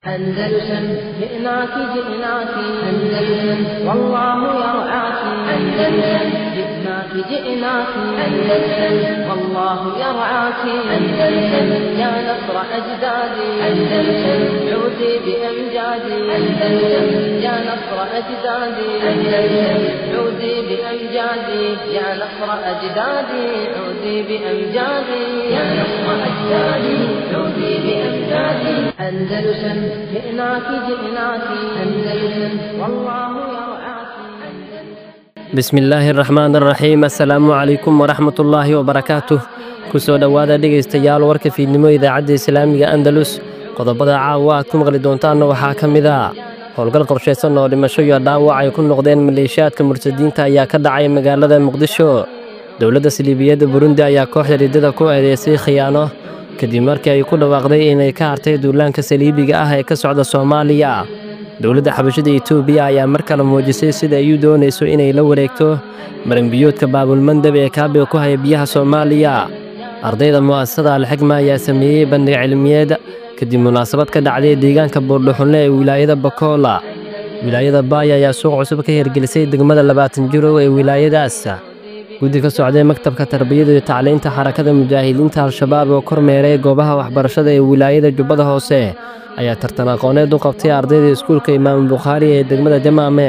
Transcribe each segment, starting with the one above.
أندلسن جئناك جئناك أندلسن والله يرعاك أندلسن جئناك جئناك أندلسن والله يرعاك أندلسن يا نصر أجدادي أندلسن عودي بأمجادي أندلسن يا نصر أجدادي أندلسن عودي بأمجادي يا نصر أجدادي عودي بأمجادي يا نصر أجدادي عودي بأمجادي أندلسن جئناك جئناك أندلسن والله يرعاك bismillaahi araxmaan araxiim assalaamu calaykum waraxmatullaahi wabarakaatuh kusoo dhowaada dhegaystayaal warka fiidnimo idaacadda islaamiga andalus qodobada caawa aad ku maqli doontaanna waxaa ka mid ah howlgal qorshaysan oo dhimasho iyo dhaawac ay ku noqdeen maleeshiyaadka murtadiinta ayaa ka dhacay magaalada muqdisho dowladda siliibiyadda burundi ayaa kooxda riddada ku eedeysay khiyaano kadib markii ay ku dhawaaqday inay ka hartay duulaanka saliibiga ah ee ka socda soomaaliya dowladda xabashada etoobiya ayaa mar kale muujisay sida ay u doonayso inay la wareegto maranbiyoodka baabulmandab ee kaabiga ku haya biyaha soomaaliya ardayda mu'asasada alxigma ayaa sameeyey bandhig cilmiyeed kadib munaasabad ka dhacday deegaanka buurdhuxunle ee wilaayada bakoola wilaayada baaya ayaa suuq cusub ka hirgelisay degmada labaatan jirow ee wilaayadaas guddi ka socday maktabka tarbiyada iyo tacliinta xarakada mujaahidiinta al-shabaab oo kormeeray goobaha waxbarashada ee wilaayada jubbada hoose ayaa tartan aqooneed u qabtay ardayda iskuulka imaamu bukhaari ee degmada jamaame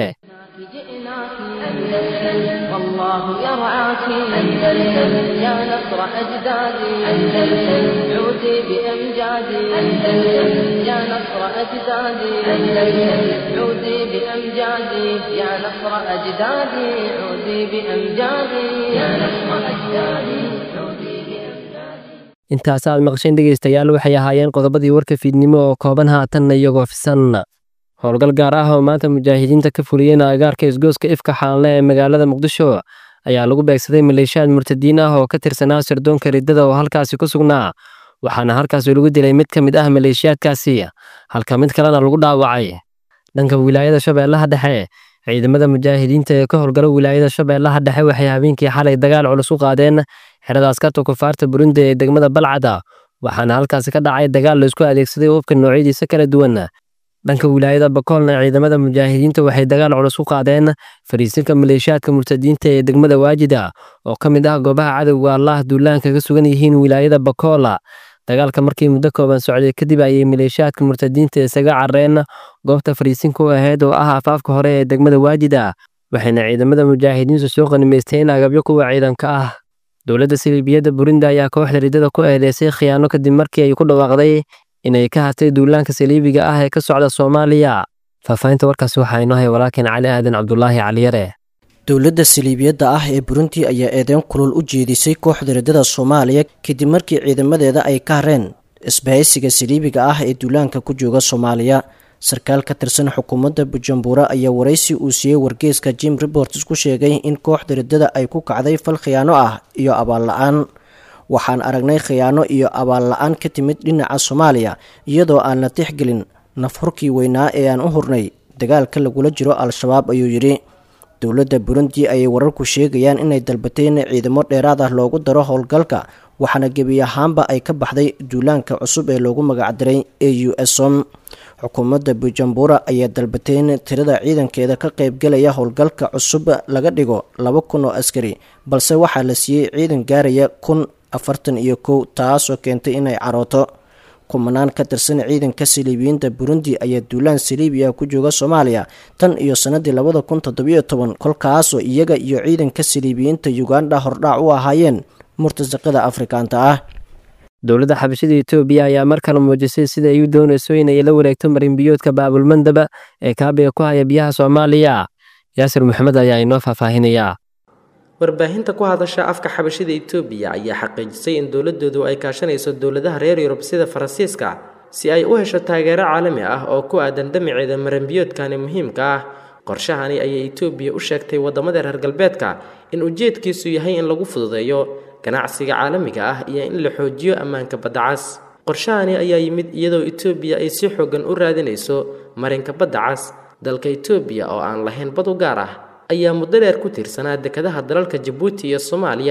جئناك أندلسن والله يرعاك أندلسن يا نصر أجدادي أندلسن عودي بأمجادي أندلسن يا نصر أجدادي أندلسن عودي بأمجادي يا نصر أجدادي عودي بأمجادي يا نصر أجدادي عودي بأمجادي intaas aad maqsheen dhegaystayaal waxay ahaayeen qodobadii warka fiidnimo oo kooban haatanna iyagoo fisan howlgal gaar ah oo maanta mujaahidiinta ka fuliyeen agaarka isgooska ifka xaanle ee magaalada muqdisho ayaa lagu beegsaday maleeshiyaad murtadiin ah oo ka tirsanaa sirdoonka riddada oo halkaasi ku sugnaa waxaana halkaasi lagu dilay mid ka mid ah maleeshiyaadkaasi halka mid kalena lagu dhaawacay dhanka wilaayada shabeellaha dhexe ciidamada mujaahidiinta ee ka howlgala wilaayada shabeellaha dhexe waxay habeenkii xalay dagaal culus u qaadeen xerada askarta kufaarta burundi ee degmada balcada waxaana halkaasi ka dhacay dagaal laisku adeegsaday hubka noocyadiisa kala duwan dhanka wilaayada bakoolna ciidamada mujaahidiinta waxay dagaal culus u qaadeen fariisinka maleeshiyaadka murtadiinta ee degmada waajida oo ka mid ah goobaha cadowga allah duulaanka ka sugan yihiin wilaayada bakoola dagaalka markii muddo kooban socday kadib ayay maleeshiyaadka murtadiinta isaga carreen goobta fariisinka u ahayd oo ah afaafka hore ee degmada waajida waxayna ciidamada mujaahidiintu soo qanimaysteen agabyo kuwa ciidanka ah dowladda siliibiyadda burundi ayaa kooxda riddada ku eedeysay khiyaano kadib markii ay ku dhawaaqday inay ka hartay duulaanka saliibiga ah ee ka socda soomaaliya faahfaahinta warkaasi waxaa inoo hay walaalkeen cali aadan cabdulaahi caliyare dowladda saliibiyadda ah ee burundi ayaa eedeyn kulul u jeedisay kooxda riddada soomaaliya kadib markii ciidamadeeda ay ka hareen isbahaysiga saliibiga ah ee duulaanka ku jooga soomaaliya sarkaal ka tirsan xukuumadda bujumbura ayaa waraysi uu siiyey wargeyska jim reports ku sheegay in kooxda riddada ay ku kacday fal khiyaano ah iyo abaal la-aan waxaan aragnay khiyaano iyo abaal la-aan ka timid dhinaca soomaaliya iyadoo aan la tixgelin nafhurkii weynaa ee aan u hurnay dagaalka lagula jiro al-shabaab ayuu yidhi dowladda burundi ayay wararku sheegayaan inay dalbatay in ciidamo dheeraad ah loogu daro howlgalka waxaana gebi ahaanba ay ka baxday duulaanka cusub ee loogu magacdiray a u som xukuumadda bujumbura ayaa dalbatay in tirada ciidankeeda ka qaybgelaya howlgalka cusub laga dhigo laba kun oo askari balse waxaa la siiyey ciidan gaaraya kun afartan iyo kow taasoo keentay inay carooto kumanaan ka tirsan ciidanka saliibiyiinta burundi ayaa duulaan saliibiya ku jooga soomaaliya tan iyo sanadii labada kun toddobiyo toban kolkaasoo iyaga iyo ciidanka saliibiyiinta uganda hordhaac u ahaayeen murtasaqada afrikaanta ah dowladda xabashada etoobiya ayaa mar kale muujisay sida ay u doonayso inay la wareegto marinbiyoodka baabulmandaba ee kaabiga ku haya biyaha soomaaliya yaasir maxamed ayaa inoo faahfaahinayaa warbaahinta ku hadasha afka xabashida etoobiya ayaa xaqiijisay in dowladoodu ay kaashanayso dowladaha reer yurub sida faransiiska si ay u hesho taageero caalami ah oo ku aadan damaceeda maranbiyoodkani muhiimka ah qorshahani ayay etoobiya u sheegtay waddamada reer galbeedka in ujeedkiisu yahay in lagu fududeeyo ganacsiga caalamiga ah iyo in la xoojiyo ammaanka badda cas qorshahani ayaa yimid iyadoo etoobiya ay si xoogan u raadinayso marinka badda cas dalka etoobiya oo aan lahayn bad u gaar ah ayaa muddo dheer ku tiirsanaa dekadaha dalalka jabuuti iyo soomaaliya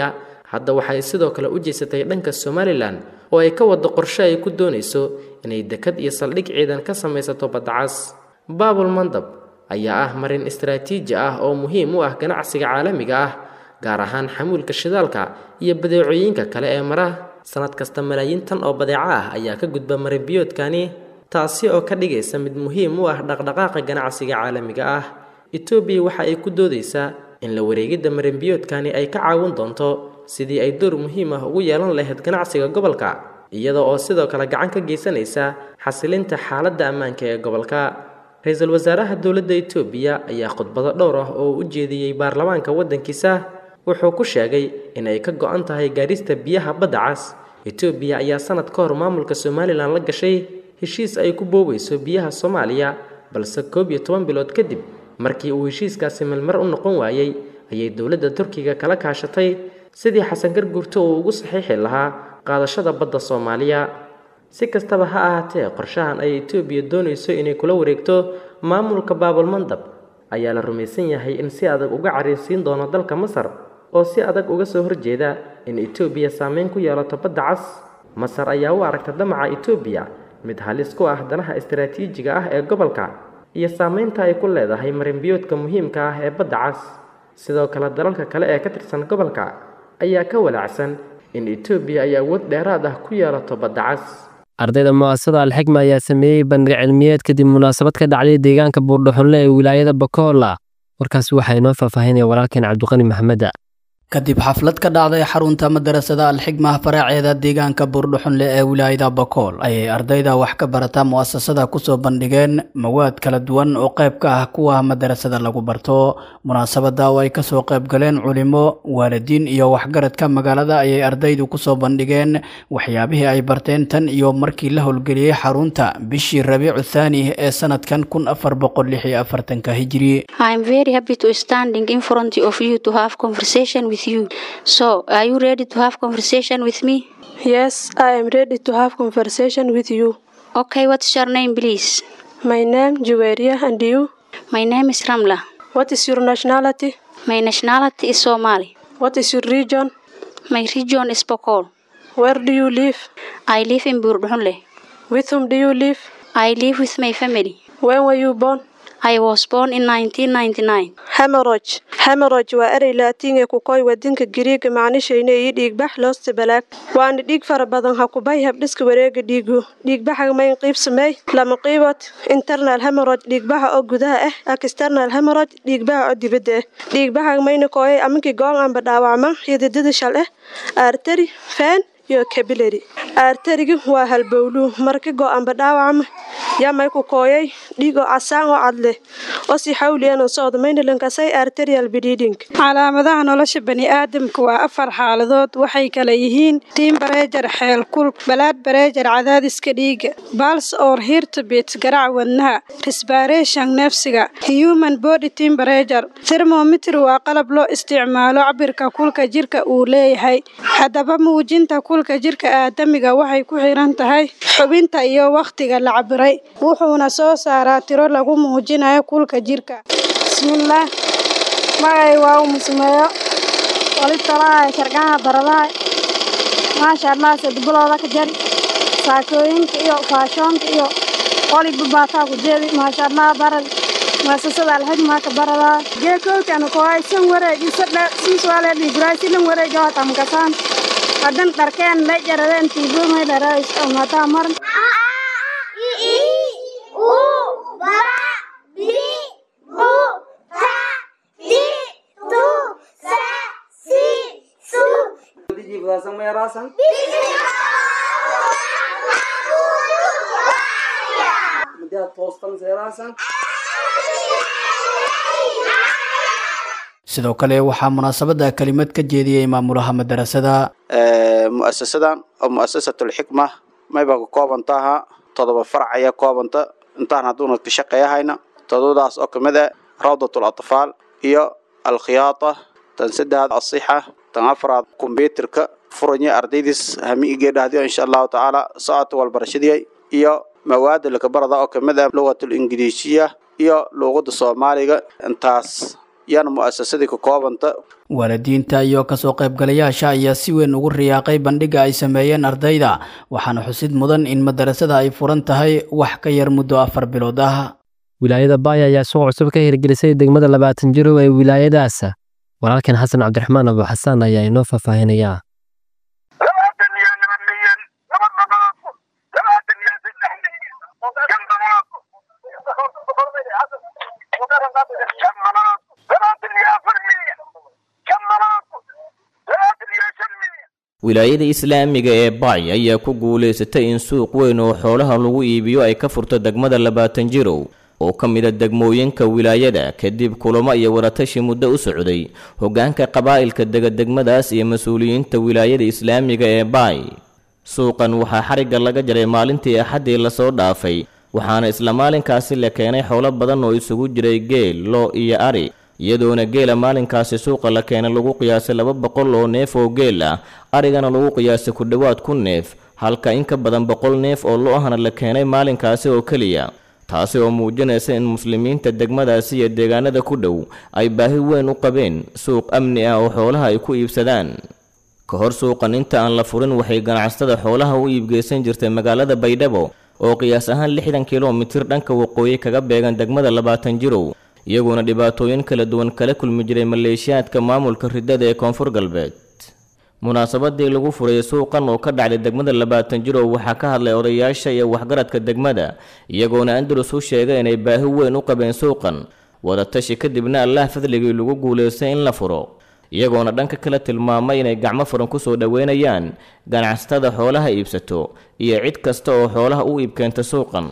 hadda waxay sidoo kale u jeesatay dhanka somalilan oo ay ka wado qorshe ay ku doonayso inay dekad iyo saldhig ciidan ka samaysato baddacas baabul mandab ayaa ah marin istaraatiiji ah oo muhiim u ah ganacsiga caalamiga ah gaar ahaan xamuulka shidaalka iyo badeecooyinka kale ee mara sanad kasta malaayiin tan oo badeeco ah ayaa ka gudba marinbiyoodkani taasi oo ka dhigaysa mid muhiim u ah dhaqdhaqaaqa ganacsiga caalamiga ah etoobiya waxa ay ku doodaysaa in la wareegidda marinbiyoodkani ay ka caawin doonto sidii ay door muhiim ah ugu yeelan lahayd ganacsiga gobolka iyada oo sidoo kale gacan ka geysanaysa xasilinta xaaladda ammaanka ee gobolka ra-iisul wasaaraha dowladda etoobiya ayaa khudbado dhowr ah oo u jeediyey baarlamaanka waddankiisa wuxuu ku sheegay in ay ka go-an tahay gaadhista biyaha badda cas etoobiya ayaa sanad ka hor maamulka somalilan la gashay heshiis ay ku boobeyso biyaha soomaaliya balse koob iyo toban bilood kadib markii uu heshiiskaasi melmar u noqon waayey ayay dowladda turkiga kala kaashatay sidii xasan garguurto uu ugu saxiixi lahaa qaadashada badda soomaaliya si kastaba ha ahaatee qorshahan ay etoobiya doonayso inay kula wareegto maamulka baabulmandab ayaa la rumaysan yahay in si adag uga cariirsiin doono dalka masar oo si adag uga soo horjeeda in etoobiya saameyn ku yeelato badda cas masar ayaa u aragta damaca etoobiya mid halis ku ah danaha istaraatiijiga ah ee gobolka iyo saameynta ay ku leedahay marinbiyoodka muhiimka ah ee badda cas sidoo kale dalalka kale ee ka tirsan gobolka ayaa ka walaacsan in etoobiya ay awood dheeraad ah ku yeelato badda cas ardayda mu'asasada alxigma ayaa sameeyey bandhig cilmiyeed kadib munaasabad ka dhacday deegaanka buurdhuxunle ee wilaayada bakola warkaasi waxaa inoo faahfaahinaya walaalkeen cabdiqani maxameda kadib xaflad ka dhacday xarunta madarasada alxigma faraaceeda deegaanka buurdhuxunle ee wilaayada bakool ayay ardayda wax ka barata mu'asasada kusoo bandhigeen mawaad kala duwan oo qayb ka ah kuwa madarasada lagu barto munaasabada oo ay kasoo qayb galeen culimo waalidiin iyo waxgaradka magaalada ayay ardaydu kusoo bandhigeen waxyaabihii ay barteen tan iyo markii la howlgeliyey xarunta bishii rabiicu thaani ee sanadkan kun afar boqol lix iyo afartanka hijiri you. So, are you ready to have conversation with me? Yes, I am ready to have conversation with you. Okay, what's your name, please? My name Juweria and you? My name is Ramla. What is your nationality? My nationality is Somali. What is your region? My region is Bokol. Where do you live? I live in Burdunle. With whom do you live? I live with my family. When were you born? I was born in 1999. Hemorrhage. Hemorrhage waa erey laatiin ee ku koy wadinka Giriiga macnishayna iyo dhiigbax loosta balaag waana dhiig fara badan ha ku bay habdhiska wareega dhiigu dhiigbaxa mayn qiib sameey lama qiibod internal hemorrhage dhiigbaxa oo gudaha ah external hemorrhage dhiigbaxa oo dibadda ah dhiigbaxa mayna kooyay aminkii goon aanba dhaawacma xididada shal ah artery vein iyo capillary arteriga waa halbowluu marka go-aanba dhaawacma yaa may ku kooyay dhiig oo casaan oo cad leh oo si xawliyan oo socda maynalankasay arterial bleeding calaamadaha nolosha bani'aadamka waa afar xaaladood waxay kala yihiin tiim bareejar xeel kulk balaad bareejar cadaadiska dhiiga bals or hirtobit garac wadnaha resbaration neefsiga human body temperature thermometer waa qalab loo isticmaalo cabirka kulka jirka uu leeyahay haddaba muujinta kulka jirka aadamiga waxay ku xiran tahay xubinta iyo wakhtiga la cabiray wuxuuna soo saaraa tiro lagu muujinayo kulka jirka bismillaah magay waa u musmeeyo wali talaaya shargaha baradaha maasha allah sadbulooda ka jari saakooyinka iyo faashoonka iyo waliba baataa ku jeedi maasha allah barad maasasada alxigmaa ka baradaa geekowkana koaysan wareegisa dheer siiswaale dhiiburaay silan wareega watamkasaan hadan dharkeen la jaradeen tiibumay dharays mataa maran sidoo kale waxaa munaasabada kelimad ka jeediyey maamulaha madarasada muasasadan oo muasasatulxikma mayba ka koobantaha todoba farac ayaa koobanta intaan hadduuna ka shaqeeyahayna todobadaas oo kamid ah rawdatul atfaal iyo alkhiyaata tan saddexaad asixa tan afraad kombyuterka furanya ardaydiis hamiigee dhahdiyo insha allahu tacaala socodka walbarashadii iyo mawaada lakabarada oo kamid ah lugatul ingiriisiya iyo luuqada soomaaliga intaas iyana mu'asasadii ka koobanta waalidiinta iyo kasoo qaybgalayaasha ayaa si weyn ugu riyaaqay bandhiga ay sameeyeen ardayda waxaana xusid mudan in madarasada ay furan tahay wax ka yar muddo afar bilood ah wilaayada baaya ayaa suuq cusub ka hirgelisay degmada labaatan jirow ee wilaayadaas walaalkan xasan cabdiraxmaan abu xasaan ayaa inoo faahfaahinayaa wilaayada islaamiga ee bacy ayaa ku guulaysatay in suuq weyn oo xoolaha lagu iibiyo ay ka furto degmada labaatan jirow oo ka mida degmooyinka wilaayada kadib kulamo iyo waratashi muddo u socday hoggaanka qabaa'ilka dega degmadaas iyo mas-uuliyiinta wilaayada islaamiga ee baay suuqan waxaa xarigga laga jaray maalintii axaddii lasoo dhaafay waxaana isla maalinkaasi la keenay xoolo badan oo isugu jiray geel loo iyo ari iyadoona geela maalinkaasi suuqa la keenay lagu qiyaasay laba boqol oo neef oo geel ah arigana lagu qiyaasay ku dhowaad kun neef halka in ka badan boqol neef oo lo ahna la keenay maalinkaasi oo keliya taasi oo muujinaysa in muslimiinta degmadaasi iyo deegaanada ku dhow ay baahi weyn u qabeen suuq amni ah oo xoolaha ay ku iibsadaan ka hor suuqan inta aan la furin waxay ganacsatada xoolaha u iibgeysan jirtay magaalada baydhabo oo qiyaas ahaan lixdan kilomitir dhanka waqooyi kaga beegan degmada labaatan jirow iyagoona dhibaatooyin kala duwan kala kulmi jiray maleeshiyaadka maamulka riddada ee koonfur galbeed munaasabadii lagu furay suuqan oo ka dhacday degmada labaatan jirow waxaa ka hadlay odayaasha iyo waxgaradka degmada iyagoona andalus u sheegay inay baahi weyn u qabeen suuqan wadatashi kadibna allah fadligii lagu guulaystay in la furo iyagoona dhanka kale tilmaamay inay gacmo furan kusoo dhoweynayaan ganacsatada xoolaha iibsato iyo cid kasta oo xoolaha u iibkeenta suuqan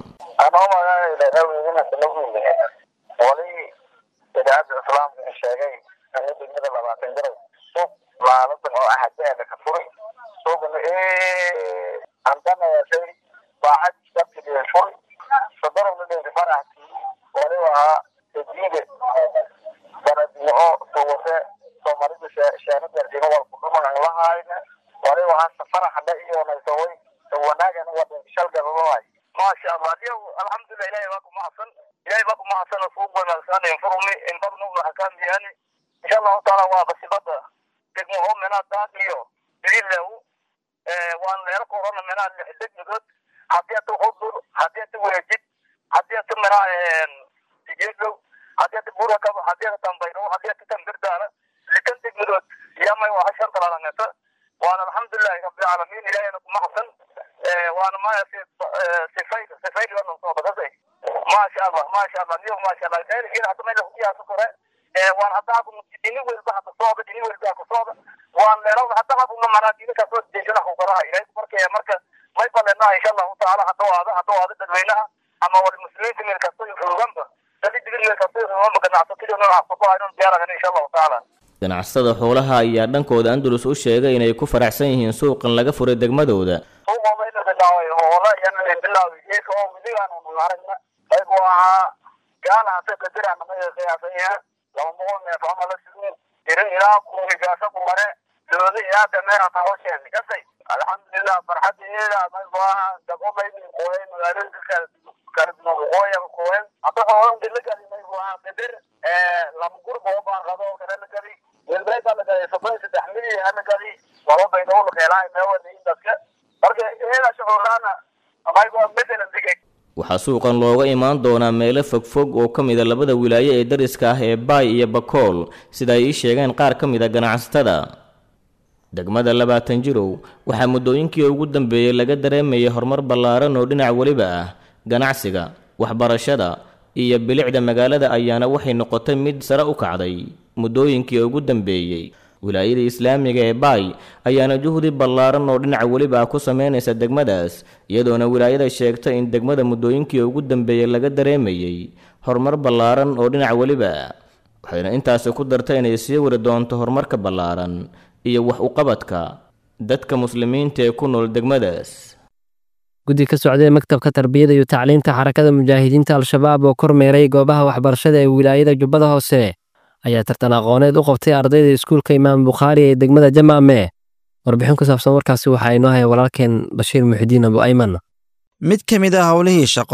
idaacadda islaamka sheegay ani degmada labaatan garow suuq laaladan oo axadeeda ka furay suuqna andanayashay baacad sabtigeeda furay sadarowna dheeri faraxti waliba ahaa ejiide baradimo suwase soomaalida sheena gaardiimo walku dhuman lahayna waliba ahaa safaraxda iyo naysaway wanaagana wadan shalgadadahay maasha allah adiyo alxamdulilah ilahi baa ku mahadsan ilahi baa ku mahadsan suuq wanaagsan infurmi infarnugna xakaamiyani insha allahu taala waa basibada degmaho menaa daad iyo daliilahu waan leero korona menaa lix degmadood haddii ata hudur haddii ata weejid haddii ata menaa sigeedow haddii ata burakaba haddii ata tambayro haddii ata tambirdaana likan degmadood yamay waa hashan talalangata waana alxamdulilahi rabbilcaalamiin ilahina ku mahadsan waana maya sifayl sifayl wana soo badasay maasha allah maasha allah niyo maasha allah khayrkiina hadda meel kuyaaso kore waan hadda ku dini welba hadda sooda dini welba ku sooda waan leero hadda ku maraa dini ka soo deejina ku qoraa ilaahay markay marka may balena insha allah taala hadda waada hadda waada dadweynaha ama wal muslimiinta meel kasto jooganba dadi digir meel kasto jooganba ganacsatada nooca ku baahan diyaaragan insha allah taala ganacsatada xoolaha ayaa dhankooda andalus u sheegay inay ku faraxsan yihiin suuqan laga furay degmadooda aygu ahaa gaalahaase qadirana ma qiyaasaya laba boqol neef ama la sugo iro ilaa kumigaasa ku mare dooda ilaa dameer hata hosheen kasay alxamdulilah farxadeeda maygu ahaa dagomaydi qooyay magaalooyinka kala kala duwan qooya qooyan hada xoolo dila gadi maygu ahaa qadir lama gurba oo baan qado kale la gadi welbayba la gaday soddon saddex milyan hala gadi laba baydow la keelaa meewada indaska marka iyada shucuuraana maygu bedelan digay waxaa suuqan looga imaan doonaa meelo fogfog oo ka mida labada wilaayo ee dariska ah ee baay iyo bakool sida ay ii sheegeen qaar ka mid a ganacsatada degmada labaatan jirow waxaa muddooyinkii ugu dambeeyey laga dareemayay horumar ballaaran oo dhinac weliba ah ganacsiga waxbarashada iyo bilicda magaalada ayaana waxay noqotay mid sare u kacday muddooyinkii ugu dambeeyey wilaayada islaamiga ee baay ayaana juhdi ballaaran oo dhinaca weliba ah ku sameynaysa degmadaas iyadoona wilaayada sheegtay in degmada muddooyinkii ugu dambeeyey laga dareemayey horumar ballaaran oo dhinac weliba ah waxayna intaasi ku dartay inay sii wari doonto horumarka ballaaran iyo wax uqabadka dadka muslimiinta ee ku nool degmadaas guddi ka socday maktabka tarbiyada iyo tacliinta xarakada mujaahidiinta al-shabaab oo kormeeray goobaha waxbarashada ee wilaayada jubbada hoose ayaa tartan aqooneed u qabtay ardayda iskuulka imaam bukhaari ee degmada jamaame warbixin ku saabsan warkaasi waxaa inoo haya walaalkeen bashiir muxidiin abu ayman mid ka mid ah howlihii shaqo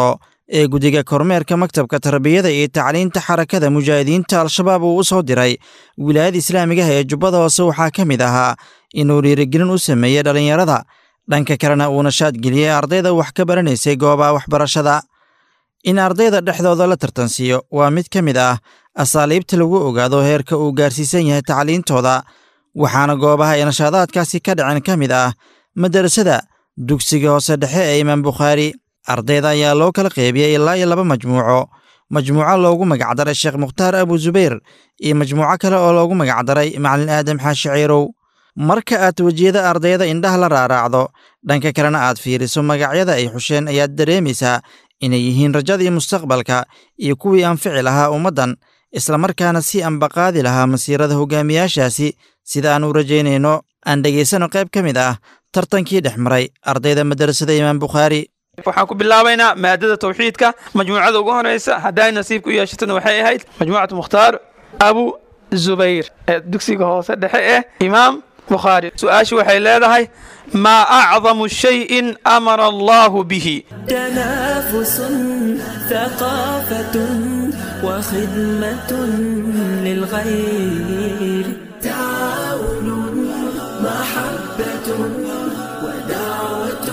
ee guddiga kormeerka maktabka tarbiyada iyo tacliinta xarakada mujaahidiinta al-shabaab uu u soo diray wilaayada islaamigaha ee jubbada hoose waxaa ka mid ahaa inuu dhiirigelin u sameeyey dhallinyarada dhanka kalena uu nashaad geliyey ardayda wax ka baranaysay goobaha waxbarashada in ardayda dhexdooda la tartansiiyo waa mid ka mid ah asaaliibta lagu ogaado heerka uu gaarsiisan yahay tacliintooda waxaana goobaha ay nashaadaadkaasi ka dhaceen ka mid ah madarasada dugsiga hoose dhexe ee imaam bukhaari ardayda ayaa loo kala qeybiyey ilaa iyo laba majmuuco majmuuco loogu magacdaray sheekh mukhtaar abu zubayr iyo majmuuco kale oo loogu magacdaray macalin aadam xaashi ciirow marka aad wejiyada ardayda indhaha la raaraacdo dhanka kalena aad fiiriso magacyada ay xusheen ayaad dareemaysaa inay yihiin rajadii mustaqbalka iyo kuwii anfici lahaa ummaddan islamarkaana si ambaqaadi lahaa masiirada hogaamiyaashaasi sida aan u rajaynayno aan dhegaysano qayb ka mid ah tartankii dhex maray ardayda madarasada imaam bukhaari waxaan ku bilaabaynaa maadada tawxiidka majmuucada ugu horeysa hadday nasiibka u yeeshatana waxay ahayd majmuucatu mukhtaar abu zubayr ee dugsiga hoose dhexe ee imaam bukhaari su-aashu waxay leedahay maa acdamu shayin amara allahu bihi تنافس ثقافة وخدمة للغير تعاون محبة ودعوة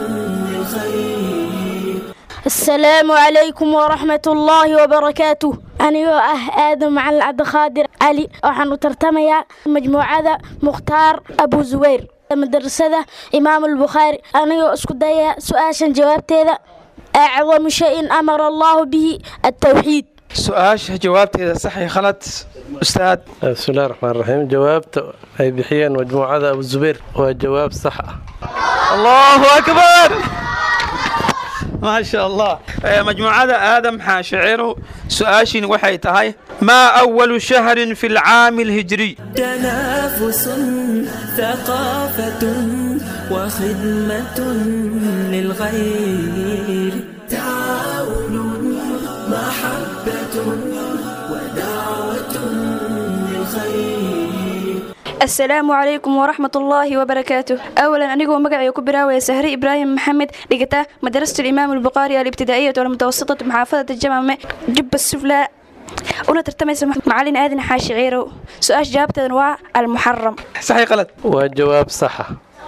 للخير السلام عليكم ورحمة الله وبركاته anigoo ah aadan macalin cabdiqaadir cali waxaanu tartamayaa majmuucada mukhtaar abu zubayr madarasada imaam albukhaari anigoo isku daya su-aashan jawaabteeda acdamu shayin amara allahu bihi altawxiid su-aasha jawaabteeda sax iyo khalad ustaad bismillahi raxmaan raxiim jawaabta ay bixiyeen majmuucada abu zubayr waa jawaab sax ah allahu akbar ما شاء الله مجموعة آدم حاشعر سؤاشين وحي تهي ما أول شهر في العام الهجري تنافس ثقافة وخدمة للغير تعاون محبة ودعوة للخير asalaamu calaykum waraxmat ullaahi wabarakaatu awalan anigoo magacay ku bilaawaya sahre ibraahim maxamed dhigata madarasatu imaam albukhaari alibtidaa'iyatu almutawasitatu maxaafadata jamame jubba suflaa una tartamaysa macalin aadan xaashi ciirow su-aasha jawaabteedan waa almuxaram saxi qalad waa jawaab saxa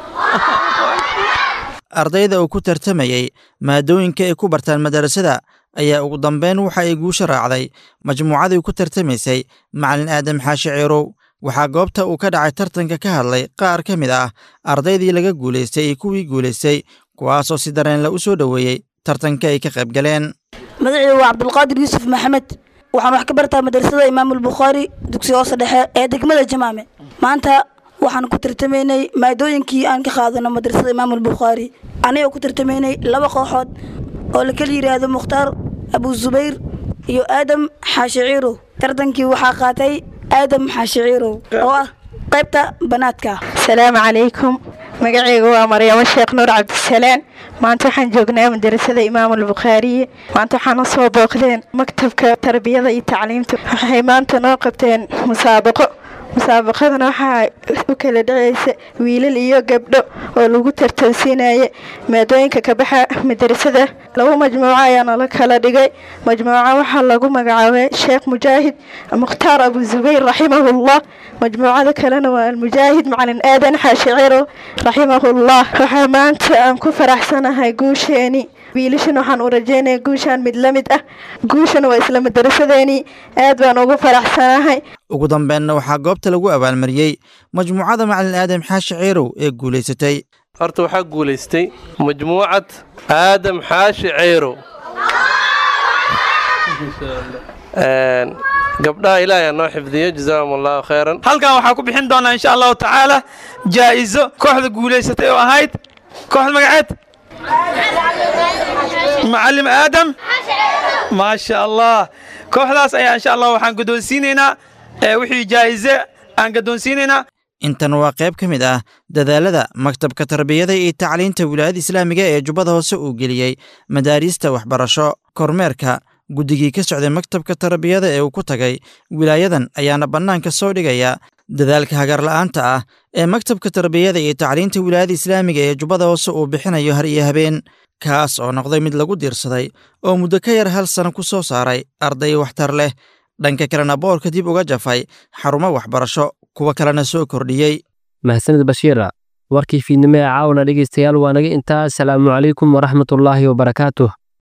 ardayda uu ku tartamayey maadooyinka ay ku bartaan madarasada ayaa ugu dambeyn waxa ay guusha raacday majmuucadii ku tartamaysay macalin aadam xaashi ciirow waxaa goobta uu ka dhacay tartanka ka hadlay qaar ka mid ah ardaydii laga guulaystay iyo kuwii guulaystay kuwaasoo si dareenle u soo dhoweeyey tartanka ay ka qayb galeen magacaygu waa cabdulqaadir yuusuf maxamed waxaan wax ka bartaa madrasada imaamulbukhaari dugsiga hoose dhexe ee degmada jamaame maanta waxaan ku tartamaynay maadooyinkii aan ka qaadano madrasada imaamulbukhaari anigoo ku tartamaynay laba kooxood oo la kala yidhaahdo mukhtaar abu zubayr iyo aadam xaashi ciirow tartankii waxaa qaatay aadam xaashi ciirow oo ah qaybta banaadka asalaamu calaykum magacayga waa maryamo sheekh nuur cabdisalaan maanta waxaan joognaa madarasada imaamulbukhaariye maanta waxaan u soo booqdeen maktabka tarbiyada iyo tacliimta waxay maanta noo qabteen musaabaqo musaabaqadana waxaa u kala dhacaysa wiilal iyo gabdho oo lagu tartansiinaya maadooyinka ka baxa madarasada laba majmuuco ayaa nala kala dhigay majmuuco waxaa lagu magacaabay sheekh mujaahid mukhtaar abu zubayr raximahullah majmuucada kalena waa almujaahid macalin aadan xaashiciro raximahullah waxaa maanta aan ku faraxsanahay guusheeni wiilashan waxaan u rajeynaya guushaan mid la mid ah guushan waa isla madarasadeeni aad baan ugu faraxsanahay ugu dambeenna waxaa goobta lagu abaalmariyey majmuucada macalin aadam xaashi ciirow ee guulaysatay horta waxaa guulaystay majmuucad aadam xaashi ceyrow gabdhaha ilaahay noo xifdiyo jazaahum allahu khayran halkan waxaa ku bixin doonaa insha allahu tacaala jaa'izo kooxda guulaysatay oo ahayd kooxda magaceed معلم آدم ما شاء الله kooxdaas ayaa insha allah waxaan guddoonsiinaynaa wixii jaa'ize aan guddoonsiinaynaa intan waa qayb ka mid ah dadaalada maktabka tarbiyada iyo tacliinta wilaayada islaamiga ee jubbada hoose uu geliyey madaariista waxbarasho kormeerka guddigii ka socday maktabka tarbiyada ee uu ku tagay wilaayadan ayaana bannaanka soo dhigaya dadaalka hagarla'aanta ah ee maktabka tarbiyada iyo tacliinta wilaayada islaamiga ee jubbada hoose uu bixinayo har iyo habeen kaas oo noqday mid lagu diirsaday oo muddo ka yar hal sano ku soo saaray arday waxtar leh dhanka kalena boorka dib uga jafay xarumo waxbarasho kuwa kalena soo kordhiyey mahadsanid bashiira warkii fiidnimo ee caawana dhegaystayaal waa naga intaa asalaamu calaykum waraxmatullaahi wabarakaatuh